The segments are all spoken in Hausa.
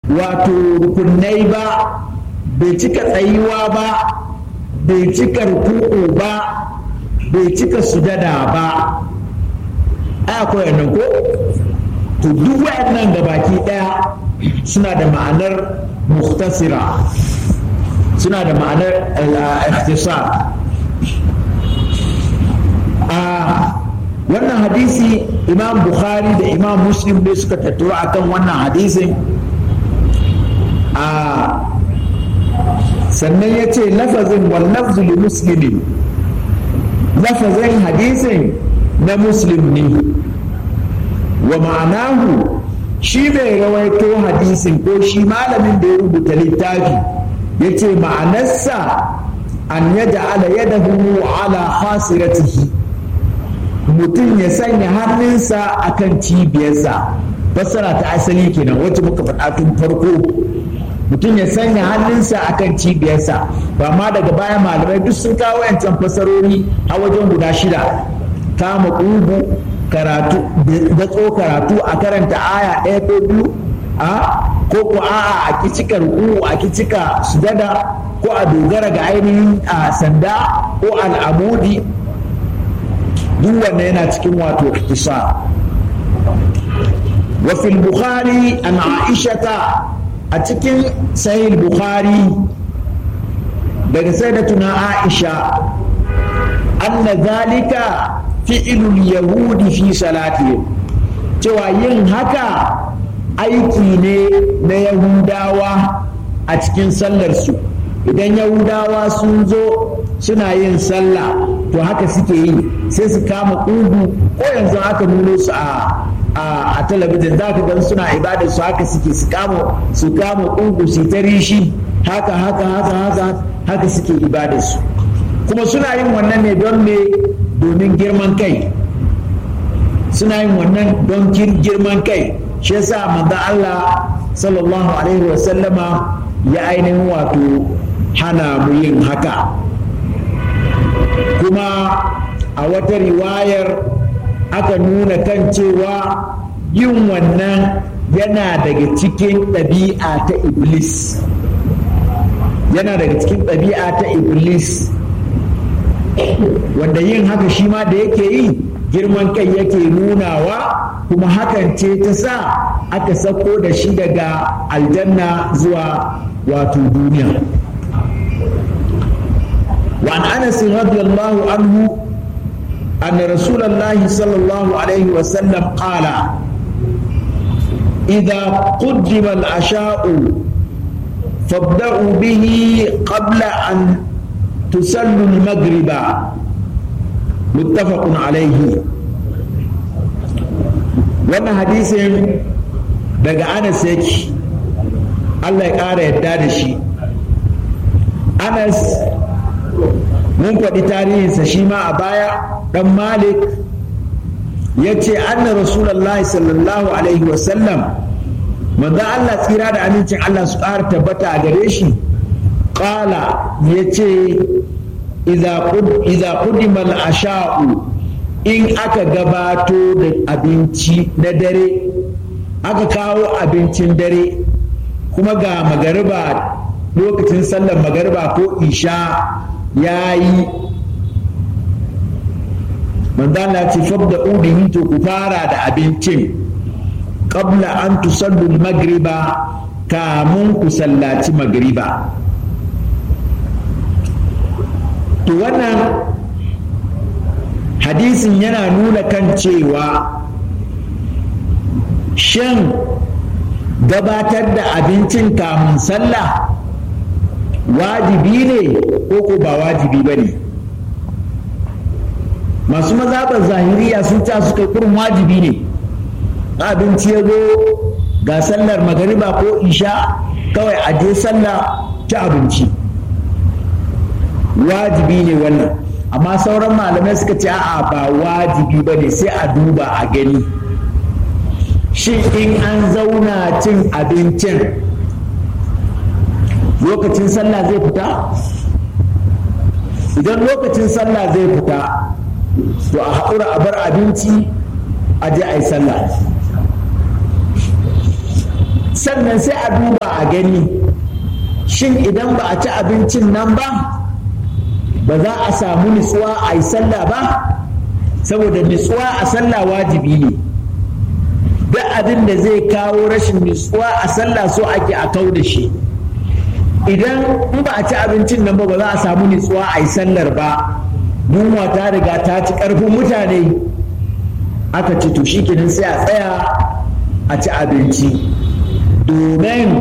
wato rukunai ba bai cika tsayuwa ba bai cika ruku'u ba bai cika sujada ba ai akwai nan ko to duk wayannan gabaki daya suna da ma'anar muhtasira suna da ma'anar ikhtisar a wannan hadisi imam bukhari da imam muslim ne suka tattaro akan wannan hadisin a sannan ya ce lafazin wallafzu li muslimin lafazin hadisin na muslim ne wa ma'anahu shi bai rawaito hadisin ko shi malamin da ya rubuta littafi ya ce ma'anarsa an yaja'ala yadahu ala khasiratihi mutum ya sanya hannunsa akan cibiyarsa fassara ta asali kenan wacce muka faɗa tun farko mutum ya sanya hannunsa akan cibiyarsa ba ma daga baya malamai duk sun kawo yancan fasarori a wajen guda shida kama ƙugu karatu datso karatu a karanta aya ɗaya ko biyu a ko ko a'a a kicika ruku a kicika sujada ko a dogara ga ainihin a sanda ko al'amudi duk wannan yana cikin wato ikhtisar wa fil bukhari an aishata a cikin sahih bukhari daga sayyidatuna aisha anna zalika fi'ilul yahudi fi salatihim cewa yin haka aiki ne na yahudawa a cikin sallarsu idan yahudawa sun zo suna yin sallah to haka suke yi sai su kama ƙugu ko yanzu aka nuno su a a talabijin za ka gan suna ibadar su haka suke su kama su kama ƙugu su ta rishi haka haka haka haka haka suke ibadar su kuma suna yin wannan ne don me domin girman kai suna yin wannan don girman kai shi yasa manzo Allah sallallahu alaihi wa sallama ya ainihin wato hana mu yin haka kuma a wata riwayar aka nuna kan cewa yin wannan yana daga cikin ɗabi'a ta iblis yana daga cikin ɗabi'a ta iblis wanda yin haka shi ma da yake yi girman kai yake nunawa kuma hakan ce ta sa aka sako da shi daga aljanna zuwa wato duniya وعن انس رضي الله عنه ان رسول الله صلى الله عليه وسلم قال اذا قدم العشاء فابدأوا به قبل ان تسلوا المغرب متفق عليه wannan hadisin daga anas yake Allah ya ƙara yadda da shi anas mun faɗi tarihinsa shi ma a baya ɗan malik ya ce anna rasulallah sallallahu alaihi wasallam manzo Allah tsira da amincin Allah su ƙara tabbata a gare shi ƙala ya ce iza ƙudimal asha'u in aka gabato da abinci na dare aka kawo abincin dare kuma ga magariba lokacin sallar magariba ko isha ya yi manzana ce fabda ubihi to ku fara da abincin qabla an tusallu magriba kamun ku sallaci magriba to wannan hadisin yana nuna kan cewa shan gabatar da abincin kamun sallah wajibi ne ko ko ba wajibi ba ne masu mazaɓar zahiriya sun ta suka kurin wajibi ne abinci ya zo ga sallar magariba ko isha kawai a je sallah ta abinci wajibi ne wannan amma sauran malamai suka ce a'a ba wajibi ba ne sai a duba a gani shi in an zauna cin abincin lokacin sallah zai fita idan lokacin sallah zai fita to a haƙura a bar abinci a je a yi sallah sannan sai a duba a gani shin idan ba a ci abincin nan ba ba za a samu nutsuwa a yi sallah ba saboda nutsuwa a sallah wajibi ne duk abin da zai kawo rashin nutsuwa a sallah so ake a kau da shi idan in ba a ci abincin nan ba ba za a samu nutsuwa a yi sallar ba yunwa ta riga ta ci karfin mutane aka ci to shikenan sai a tsaya a ci abinci domin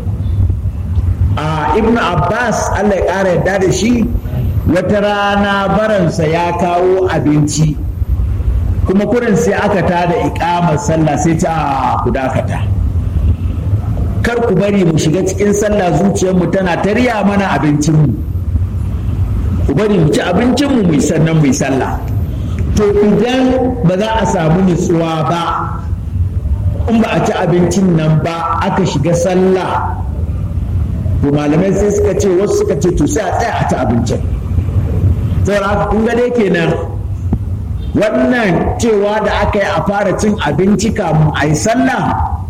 a ibnu abbas allah ya ƙara yarda da shi wata rana baransa ya kawo abinci kuma kurin sai aka tada ikamar sallah sai ta ku dakata kar ku bari mu shiga cikin sallah zuciyarmu tana tarya mana abincinmu ku bari mu ci abincinmu mu sannan mu sallah to idan ba za a samu nutsuwa ba in ba a ci abincin nan ba aka shiga sallah to malamai sai suka ce wasu suka ce to sai a tsaya a ci abincin saboda haka kun ga dai kenan wannan cewa da aka yi a fara cin abinci kamun a yi sallah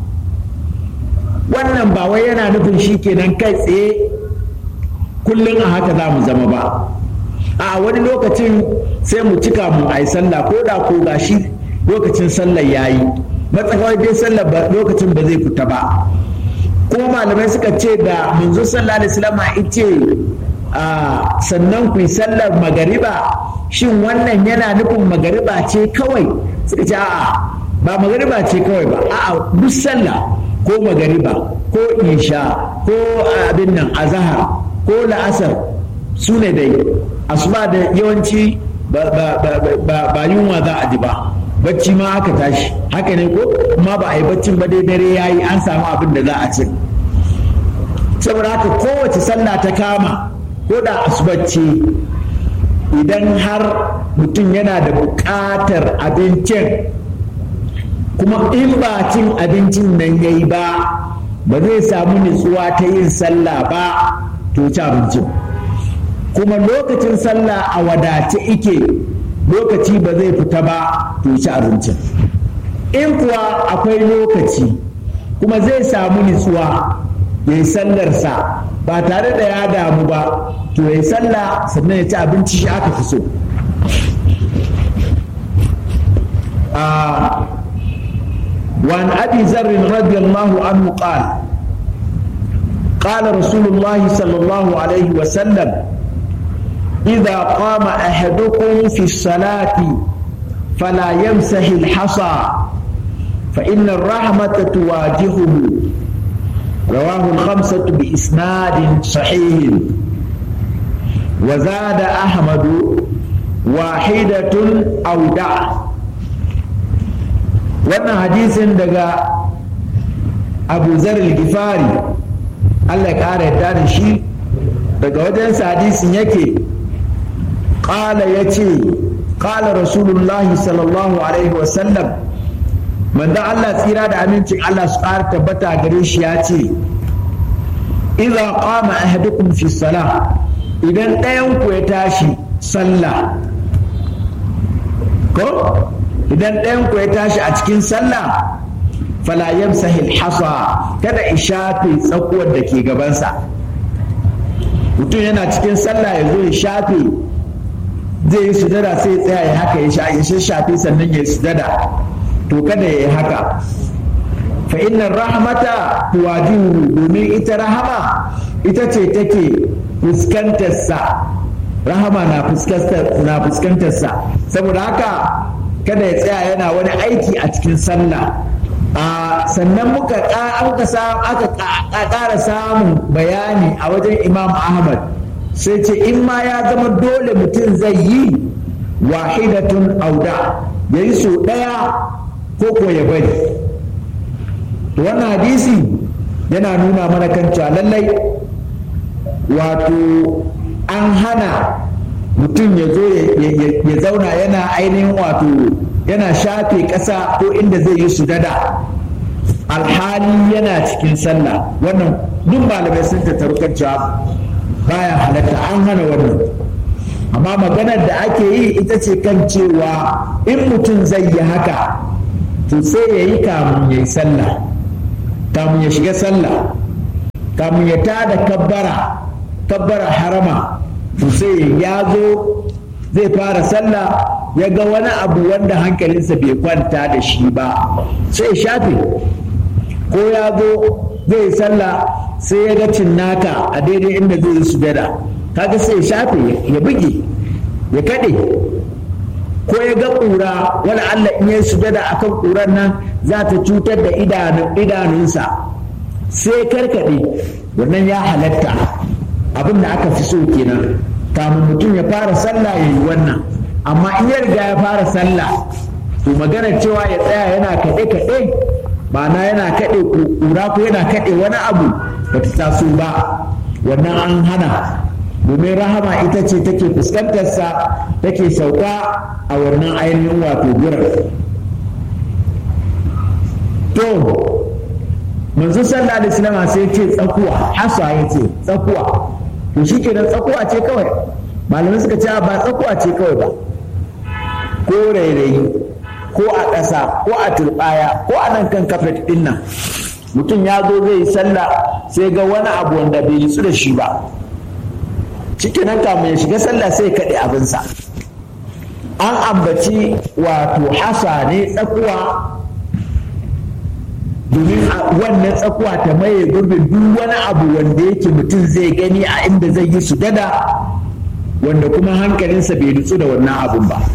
wannan ba wai yana nufin shi kenan kai tsaye kullum a haka za mu zama ba a wani lokacin sai mu cika mu a yi sallah ko da ko gashi lokacin sallar ya yi matsakawai dai sallar lokacin ba zai fita ba ko malamai suka ce da manzo sallallahu alaihi wasallam ice sannan ku yi sallar magariba shin wannan yana nufin magariba ce kawai suka ce a'a ba magariba ce kawai ba a'a duk sallah ko magariba ko isha ko abin nan azahar ko la'asar su ne dai asuba da yawanci ba yunwa za a ji ba bacci ma aka tashi haka ne ko kuma ba a yi baccin ba dai dare ya yi an samu abin da za a ci saboda haka kowace sallah ta kama ko da asubacci idan har mutum yana da buƙatar abincin kuma in ba cin abincin nan ya yi ba ba zai samu nutsuwa ta yin sallah ba to ci abincin kuma lokacin sallah a wadace ike lokaci ba zai fita ba to ci abincin in kuwa akwai lokaci kuma zai samu nutsuwa ya yi sallarsa ba tare da ya damu ba to ya yi sallah sannan ya ci abinci shi aka fi so وعن أبي ذر رضي الله عنه قال قال رسول الله صلى الله عليه وسلم إذا قام أحدكم في الصلاة فلا يمسح الحصى فإن الرحمة تواجهه رواه الخمسة بإسناد صحيح وزاد أحمد واحدة أو دع wannan hadisin daga abu zarar gifari allah ya ƙara yadda da shi daga wajensa hadisin yake ƙala ya ce ƙala rasulullahi sallallahu alaihi wasallam manzo allah tsira da amincin allah su ƙara tabbata gare shi ya ce idza qama ahadukum fi salah idan ɗayan ku ya tashi sallah ko idan ɗayan ku ya tashi a cikin sallah fala yamsahi hasa kada in shafe tsakuwar da ke gabansa mutum yana cikin sallah ya zo ya shafe zai yi sujada sai ya tsaya ya haka ya shafe sannan ya yi sujada to kada ya yi haka fa inna rahmata tuwajihu domin ita rahama ita ce take fuskantarsa rahama na fuskantarsa saboda haka kada ya tsaya yana wani aiki a cikin sallah sannan muka aka ƙara samun bayani a wajen imam ahmad sai ce in ma ya zama dole mutum zai yi wahidatun auda ya yi so ɗaya ko ko ya bari wannan hadisi yana nuna mana kan cewa lallai wato an hana mutum ya zo ya zauna yana ainihin wato yana shafe ƙasa ko inda zai yi sujada alhali yana cikin sallah wannan duk malamai sun tattaru kan cewa baya halatta an hana wannan amma maganar da ake yi ita ce kan cewa in mutum zai yi haka to sai ya yi kamun ya yi sallah kamun ya shiga sallah kamun ya tada kabbara kabbara harama to sai ya zo zai fara sallah ya ga wani abu wanda hankalinsa bai kwanta da shi ba sai ya shafe ko ya zo zai sallah sai ya ga cinnaka a daidai inda zai yi sujada kaga sai ya shafe ya buge ya kaɗe ko ya ga ƙura wani Allah in ya sujada akan ƙuran nan za ta cutar da idanunsa sai karkaɗe wannan ya halatta abin da aka fi so kenan kamun mutum ya fara sallah ya yi wannan amma in ya riga ya fara sallah to magana cewa ya tsaya yana kaɗe-kaɗe ma'ana yana kaɗe ƙura ko yana kaɗe wani abu ba ta taso ba wannan an hana domin rahama ita ce take fuskantarsa take sauka a wannan ainihin wato gurar to manzo sallallahu alaihi wasallam sai ce tsakuwa hasa ya ce tsakuwa to shi kenan tsakuwa ce kawai malamai suka ce ba tsakuwa ce kawai ba ko rairayi ko a ƙasa ko a turɓaya ko a nan kan kafet ɗin nan mutum ya zo zai yi sallah sai ga wani abu wanda bai yi da shi ba cikin nan kamun ya shiga sallah sai kaɗe abinsa an ambaci wato hasa ne tsakuwa domin wannan tsakuwa ta maye gurbin duk wani abu wanda yake mutum zai gani a inda zai yi su dada wanda kuma hankalinsa bai nutsu da wannan abun ba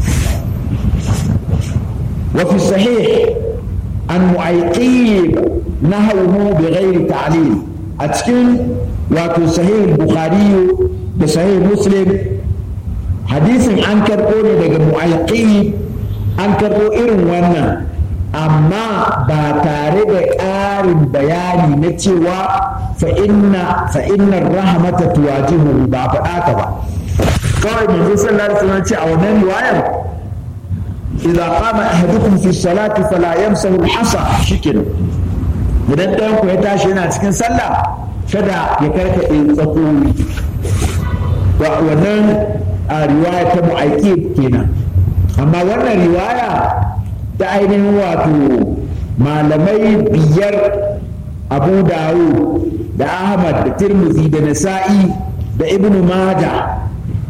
wafi sahih an mu'ayyib nahawhu bi ghairi ta'lil a cikin wato sahih bukhari da sahih muslim hadisin an karɓo ne daga mu'ayyib an karɓo irin wannan amma ba tare da ƙarin bayani na cewa fa'innar rahamata tuwajihu ba faɗa ka ba kawai manzo sallallahu alaihi wasallam ce a wannan riwayar idza qama ahadukum fi salati fala yamsahu al-hasa shikenan idan ɗayan ku ya tashi yana cikin sallah kada ya karkaɗe tsakowi wannan a riwaya ta mu'aikib kenan amma wannan riwaya ta ainihin wato malamai biyar abu dawud da ahmad da tirmidhi da nasa'i da ibn maja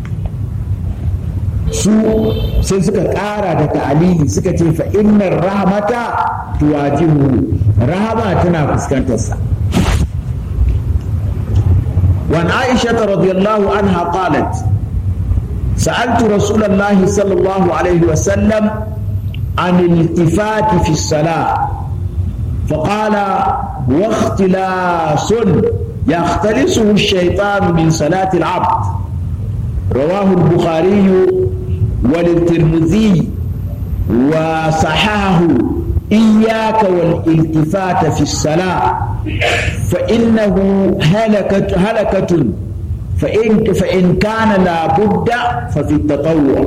su sai suka ƙara da ta'alili suka ce fa innar rahmata tuwajihu rahama tana fuskantarsa وعن عائشة رضي الله عنها قالت سألت رسول الله صلى الله عليه وسلم عن الالتفات في الصلاة فقال واختلاس يختلسه الشيطان من صلاة العبد رواه البخاري وللترمذي وصححه إياك والالتفات في الصلاة فإنه هلكة هلكة فإن فإن كان لابد ففي التطوع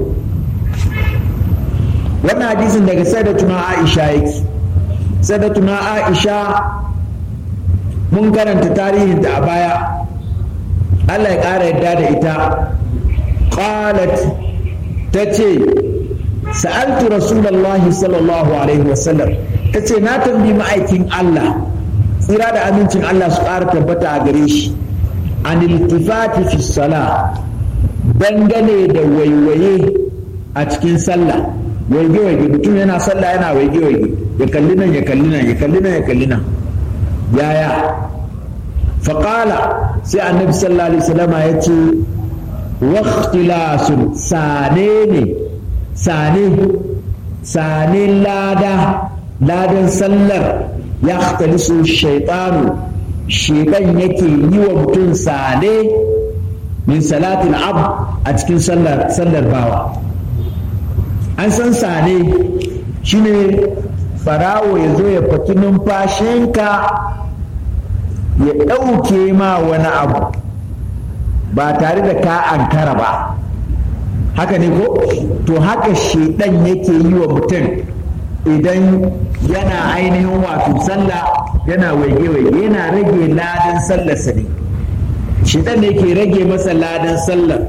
wannan hadisin daga sadatuna aisha yake sadatuna aisha mun karanta tarihin ta a baya allah ya ƙara yadda da ita qalat ta ce sa'altu rasulallahi sallallahu alaihi wasallam ta ce na tambi ma'aikin allah tsira da amincin allah su ƙara tabbata a gare shi an iltifati fi sala dangane da waiwaye a cikin sallah waige-waige mutum yana sallah yana waige-waige ya kalli nan ya kalli nan ya kalli nan ya kalli nan yaya faƙala sai annabi sallallahu alaihi wasallama ya ce waqtilasun sane ne sane sane lada ladan sallar ya su shaitanu shedan yake yi wa mutum sane min salatin ab a cikin sallar bawa an san sane shine farawo ya zo ya faki numfashinka ya ɗauke ma wani abu ba tare da ka ankara ba haka ne ko to haka shedan yake yi wa mutum idan yana ainihin wato sallah yana waige-waige yana rage ladan sallarsa ne shedan ne ke rage masa ladan sallar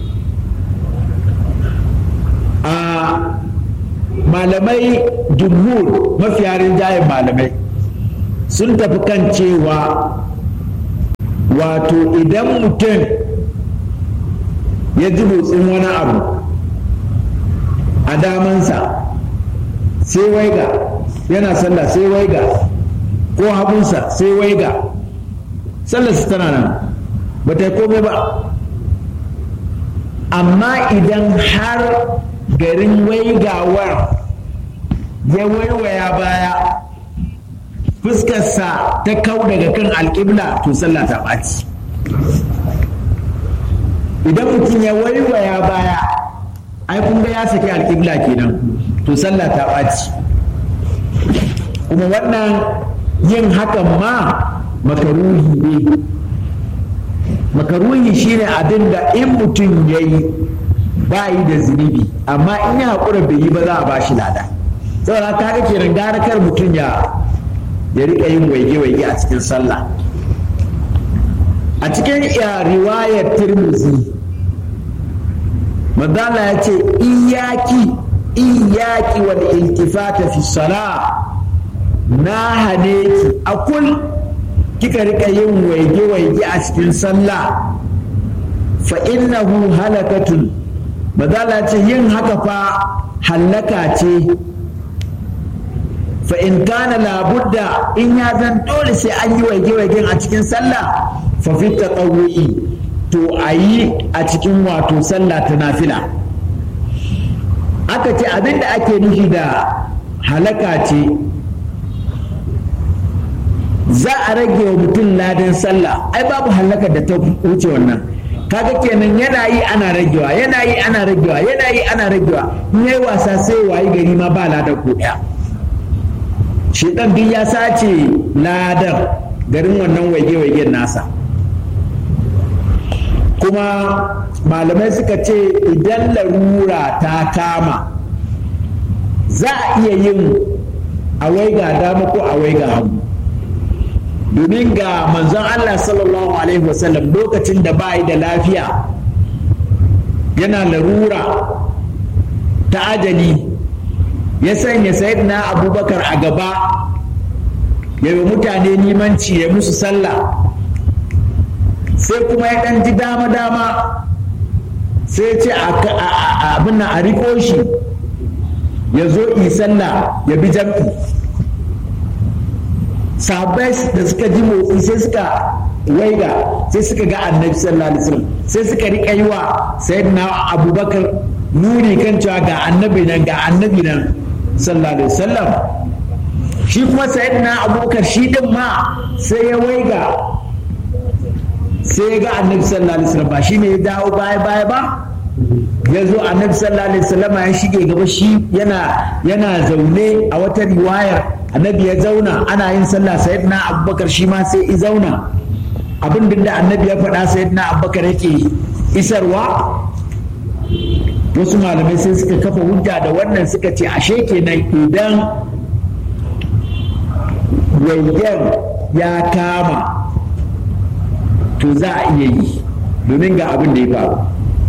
a malamai jumhur mafiya rinjayen malamai sun tafi kan cewa wato idan mutum ya ji motsin wani abu a damansa sai waiga yana sallah sai waiga ko hagunsa sai waiga sallarsa tana nan ba ta yi komai ba amma idan har garin waigawar ya waiwaya baya fuskarsa ta kau daga kan alƙibla to sallah ta ɓaci idan mutum ya waiwaya baya ai kun ga ya saki alƙibla kenan to sallah ta ɓaci kuma wannan yin hakan ma makaruhi ne makaruhi shine abin da in mutum ya yi ba yi da zunubi amma in ya haƙura bai yi ba za a ba shi lada saboda ka ga kenan gara kar mutum ya ya riƙa yin waige-waige a cikin sallah a cikin riwayar tirmizi madala ya ce iyaki iyaki wal iltifata fi sala na hane ki akul kika rika yin waige-waige a cikin sallah fa innahu halakatun madala ce yin haka fa hallaka ce fa in kana labudda in ya zan dole sai an yi waige-waigen a cikin sallah fa fi taqawwi to a yi a cikin wato sallah ta nafila aka ce abin da ake nufi da halaka ce za a rage wa mutum ladan sallah ai babu halakar da ta wuce wannan kaga kenan yana yi ana ragewa yana yi ana ragewa yana yi ana ragewa in yayi wasa sai wayi gari ma ba ladan ko daya shedan duk ya sace ladan garin wannan waige-waigen nasa kuma malamai suka ce idan larura ta kama za a iya yin a waiga dama ko a waiga hagu domin ga manzon Allah sallallahu alaihi wasallam lokacin da ba da lafiya yana larura ta ajali ya sanya na abubakar a gaba ya yi mutane limanci ya musu sallah sai kuma ya ɗan ji dama-dama sai ce abin a riko shi ya zo yi sallah ya bi jam'i sahabbai da suka ji motsi sai suka waiga sai suka ga annabi sallallahu alaihi wasallam sai suka riƙa yi wa sayyidina abubakar nuni kan cewa ga annabi nan ga annabi nan sallallahu alaihi wasallam shi kuma sayyidina abubakar shi din ma sai ya waiga sai ya ga annabi sallallahu alaihi wasallam ba shi ne ya dawo baya baya ba ya zo annabi sallallahu alaihi wasallam ya shige gaba shi yana yana zaune a wata riwayar annabi ya zauna ana yin sallah sayyidina abubakar shi ma sai i zauna abin da annabi ya faɗa sayyidina abubakar yake isarwa wasu malamai sai suka kafa hujja da wannan suka ce ashe kenan idan wayyan ya kama to za a iya yi domin ga abin da ya faru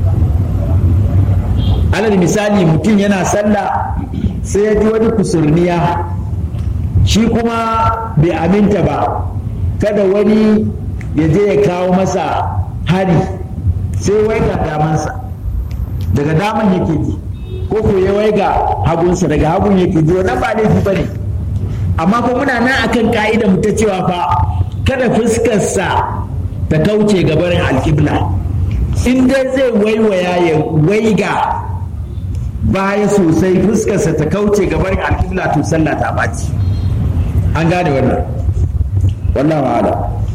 alal misali mutum yana sallah sai ya ji wani kusurniya shi kuma bai aminta ba kada wani ya je ya kawo masa hari sai waiga damansa daga daman yake ji ko ko ya waiga hagunsa daga hagun yake ji wannan ba laifi ba ne amma ko muna nan akan ka'ida mu ta cewa fa kada fuskarsa ta kauce ga barin alƙibla in dai zai waiwaya ya waiga baya sosai fuskarsa ta kauce ga barin alƙibla to sallah ta ɓaci an gane wannan wallahu ala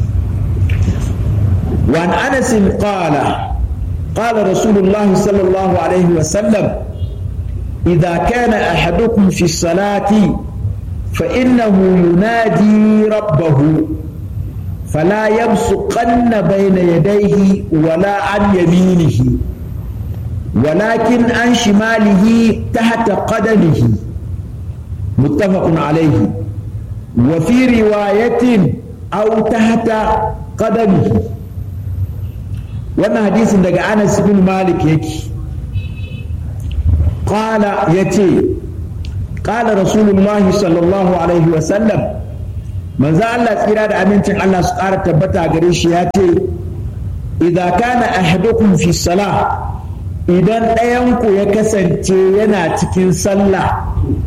وعن انس قال قال رسول الله صلى الله عليه وسلم اذا كان احدكم في الصلاه فانه ينادي ربه فلا يبصقن بين يديه ولا عن يمينه ولكن عن شماله تحت قدمه متفق عليه وفي رواية أو تحت قدمه wannan hadisin daga Anas bin Malik yake qala yace qala rasulullahi sallallahu alaihi wa sallam manzo Allah tsira da amincin Allah su ƙara tabbata gare shi ya ce idza kana ahadukum fi salah idan ɗayanku ya kasance yana cikin sallah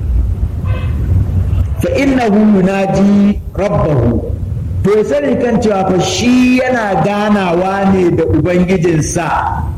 fa innahu yunaji rabbahu to ya sani kan cewa fa shi yana ganawa ne da ubangijinsa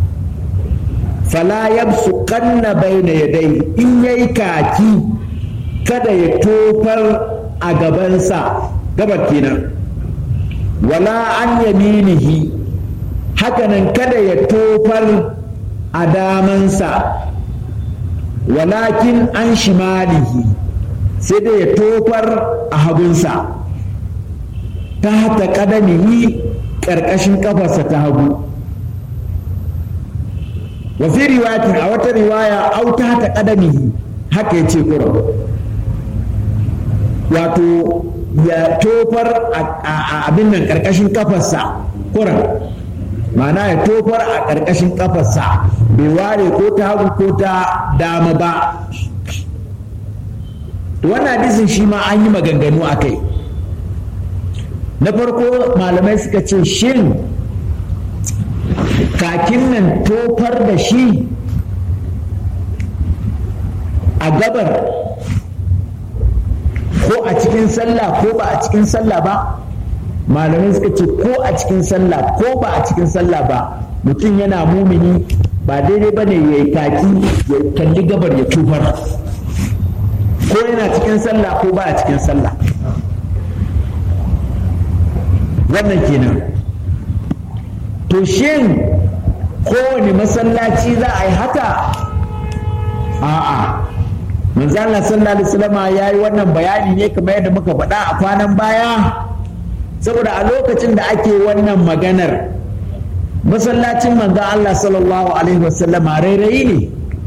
fala yabsu kanna baina yadai in yayi kaki kada ya tofar a gabansa gabar kenan wala an yaminihi hakanan kada ya tofar a damansa walakin an shimalihi sai dai ya tofar a hagunsa ta hata kadamihi ƙarƙashin ƙafarsa ta hagu wafi riwayatin a wata riwaya au ta hata kadamihi haka ya ce kura wato ya tofar a abin nan ƙarƙashin ƙafarsa kuran ma'ana ya tofar a ƙarƙashin ƙafarsa bai ware ko ta hagu ko ta dama ba wannan hadisin shi ma an yi maganganu a kai na farko malamai suka ce shin kakin nan tofar da shi a gabar ko a cikin sallah ko ba a cikin sallah ba malamai suka ce ko a cikin sallah ko ba a cikin sallah ba mutum yana mumini ba daidai ba ne ya yi kaki ya kalli gabar ya tufar ko yana cikin sallah ko ba a cikin sallah wannan kenan to shin kowane masallaci za a yi haka a'a manzo Allah sallallahu alaihi wasallam ya yi wannan bayani ne kamar yadda muka faɗa a kwanan baya saboda a lokacin da ake wannan maganar masallacin manzo Allah sallallahu alaihi wasallam rairayi ne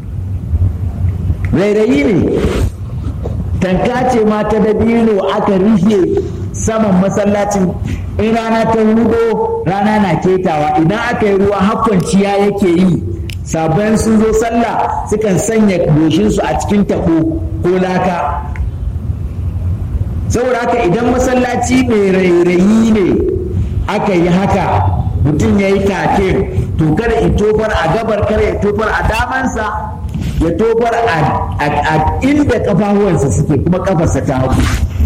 rairayi ne tanka ce ma ta dabino aka rufe saman masallacin in rana ta hudo rana na ketawa idan aka yi ruwa hakwanciya yake yi sabon sun zo sallah sukan sanya goshinsu a cikin taɓo ko laka saboda haka idan masallaci mai rairayi ne aka yi haka mutum ya yi take to kada ya tofar a gabar kada ya tofar a damansa ya tofar a inda kafafuwansa suke kuma kafarsa ta hagu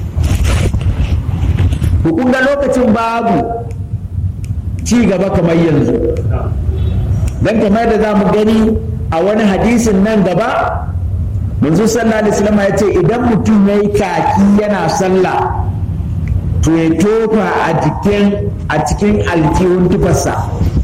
kun ga lokacin babu ci gaba kamar yanzu don kamar da za mu gani a wani hadisin nan gaba manzo sallallahu alaihi wasallam ya ce idan mutum ya yi kaki yana sallah to ya tofa a jikin a cikin aljihun tufarsa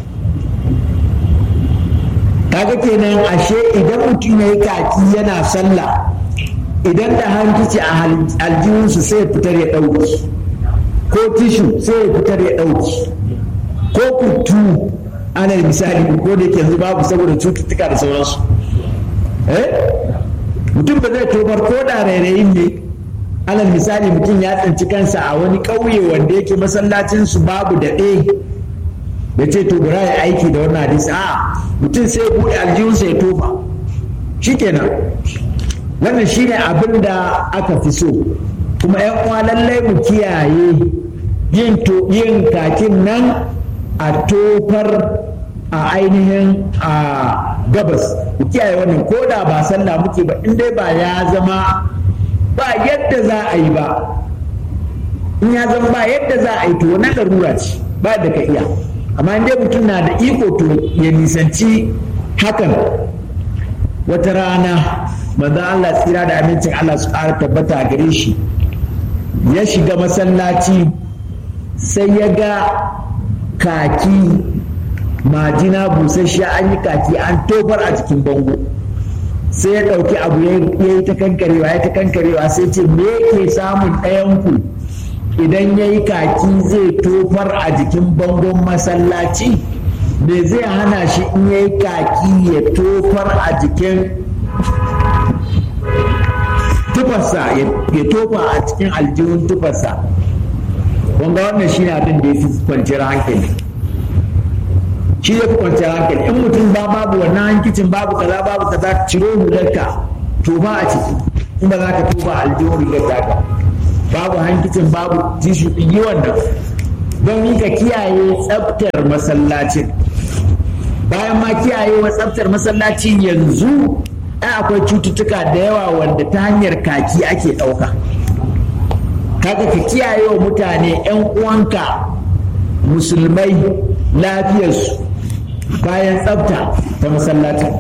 kaga kenan ashe idan mutum ya yi kaki yana sallah idan da hankici a aljihunsu sai fitar ya ɗauki ko tishu sai ya fitar ya ɗauki ko kutu ana misali ko da yanzu babu saboda cututtuka da sauransu eh mutum ba zai tofar ko da rairayin ne alal misali mutum ya tsinci kansa a wani ƙauye wanda yake masallacin su babu daɗe da ce to bura ya aiki da wannan hadisi a mutum sai buɗe aljihunsa ya tofa shikenan wannan shine abin da aka fi so kuma yan uwa lallai mu kiyaye yin yin kakin nan a tofar a ainihin a gabas ku kiyaye wannan ko da ba sallah muke ba in dai ba ya zama ba yadda za a yi ba in ya zama ba yadda za a yi to na larura ce ba da ka iya amma in dai mutum na da iko to ya nisanci hakan wata rana manzon Allah tsira da amincin Allah su ƙara tabbata gare shi ya shiga masallaci sai ya ga kaki majina busasshiya an yi kaki an tofar a cikin bango sai ya ɗauki abu ya yi ta kankarewa ya ta kankarewa sai ce me ke samun ɗayanku idan ya yi kaki zai tofar a jikin bangon masallaci me zai hana shi in ya yi kaki ya tofar a jikin tufarsa ya tofa a cikin aljihun tufarsa wanga wannan shi ne abin da ya fi kwanciyar hankali shi ya fi kwanciyar hankali in mutum ba babu wannan hankicin babu kaza babu kaza ciro hularka tofa a ciki in ba za ka tofa aljihun rigar taka babu hankicin babu tishu yi wannan don yi ka kiyaye tsaftar masallacin bayan ma kiyaye wa tsaftar masallacin yanzu ai akwai cututtuka da yawa wanda ta hanyar kaki ake ɗauka kaga ka kiyaye wa mutane 'yan uwanka musulmai lafiyarsu bayan tsafta ta masallacin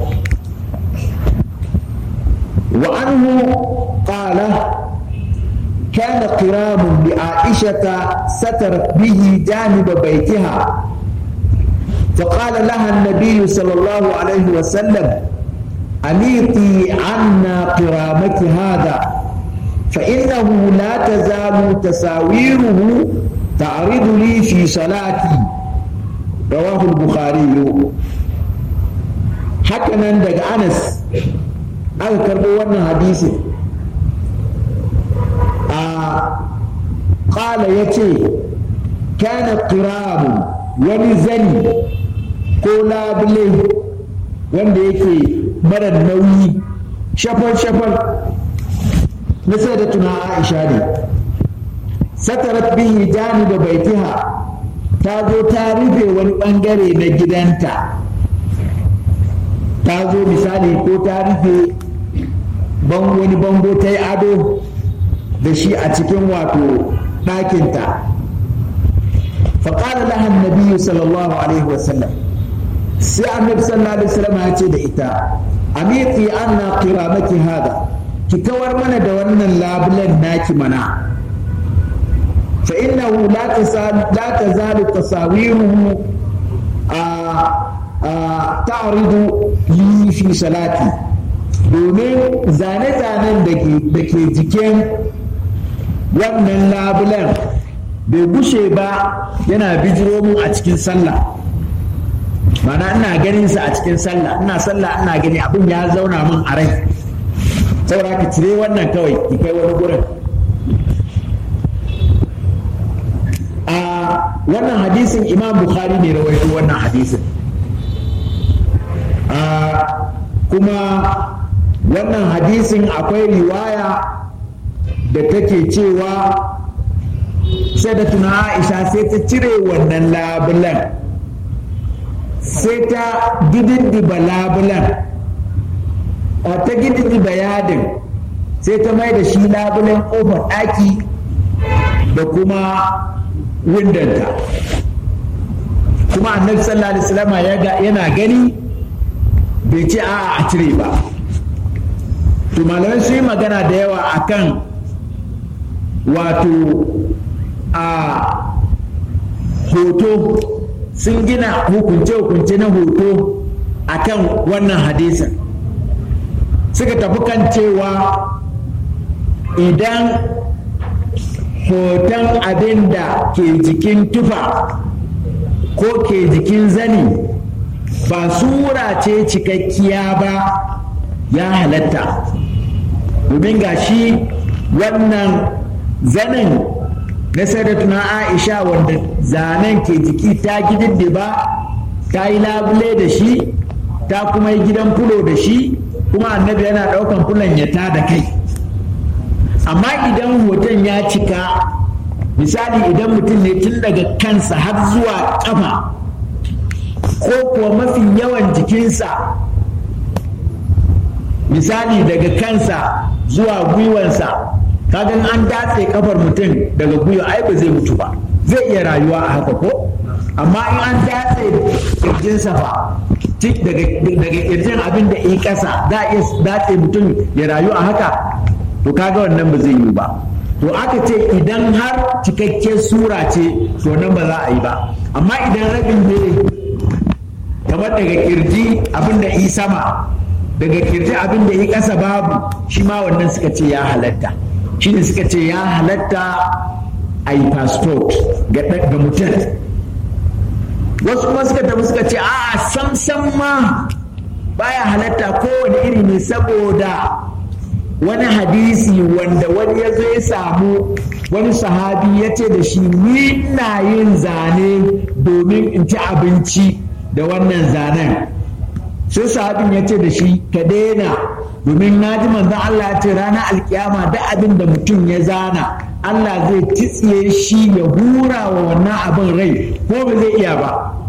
wa anhu qala كان قرام لعائشة سترت به جانب بيتها فقال لها النبي صلى الله عليه وسلم أميطي عنا قرامك هذا فإنه لا تزال تساويره تعرض لي في صلاتي رواه البخاري حكنا دق أنس أذكر بوانا حديث آه قال يتي كان قرام ولزني قولا بليه wanda yake mara nauyi shafal-shafal na sai da tuna aisha ne satarat bihi jani da baitiha ta zo ta rufe wani bangare na gidanta ta zo misali ko ta rufe wani bango ta yi ado da shi a cikin wato ɗakinta faƙaɗa lahan nabiyu sallallahu alaihi wasallam sai annabi sallallahu alaihi wasallam ya ce da ita amiti anna qiramaki hada ki kawar mana da wannan labulan naki mana fa innahu la tasal la tazalu tasawiruhu a ta'ridu li fi salati domin zane-zanen da ke jikin wannan labulan bai gushe ba yana bijiro mun a cikin sallah mana ina ganin sa a cikin sallah ina sallah ina gani abin ya zauna min a rai saboda ka cire wannan kawai ki kai wani gurin a wannan hadisin imam bukhari ne rawaito wannan hadisin a kuma wannan hadisin akwai riwaya da take cewa sai da tuna aisha sai ta cire wannan labulan sai ta gididdiba labulan ta gididdiba yadin sai ta mai da shi labulan ƙofar ɗaki da kuma windanta kuma annabi sallallahu alaihi wasallam yana gani bai ce a a cire ba to malamai sun yi magana da yawa akan wato a hoto sun gina hukunce-hukunce na hoto a kan wannan hadisin suka tafi kan cewa idan hoton abin da ke jikin tufa ko ke jikin zani ba sura ce cikakkiya ba ya halatta domin ga shi wannan zanin na sadatuna aisha wanda zanen ke jiki ta gididdiba ta yi labule da shi ta kuma yi gidan fulo da shi kuma annabi yana ɗaukan fulon ya ta da kai amma idan hoton ya cika misali idan mutum ne tun daga kansa har zuwa ƙafa ko kuwa mafi yawan jikinsa misali daga kansa zuwa gwiwansa kagan an datse kafar mutum daga gwiwa ai ba zai mutu ba zai iya rayuwa a haka ko amma in an datse kirjinsa fa daga kirjin abin da yi kasa za a iya datse mutum ya rayu a haka to kaga wannan ba zai yi ba to aka ce idan har cikakken sura ce to nan ba za a yi ba amma idan rabin ne kamar daga kirji abin da yi sama daga kirji abin da yi kasa babu shi ma wannan suka ce ya halatta shine suka ce ya halatta a yi passport ga mutum wasu kuma suka tafi suka ce a samsam ma baya halatta kowane iri ne saboda wani hadisi wanda wani ya zo ya samu wani sahabi ya ce da shi ni na yin zane domin in ci abinci da wannan zanen sai sahabin ya ce da shi ka daina domin na ji manzon Allah ya ce ranar alkiyama da abin da mutum ya zana Allah zai titsiye shi ya hura wa wannan abin rai ko ba zai iya ba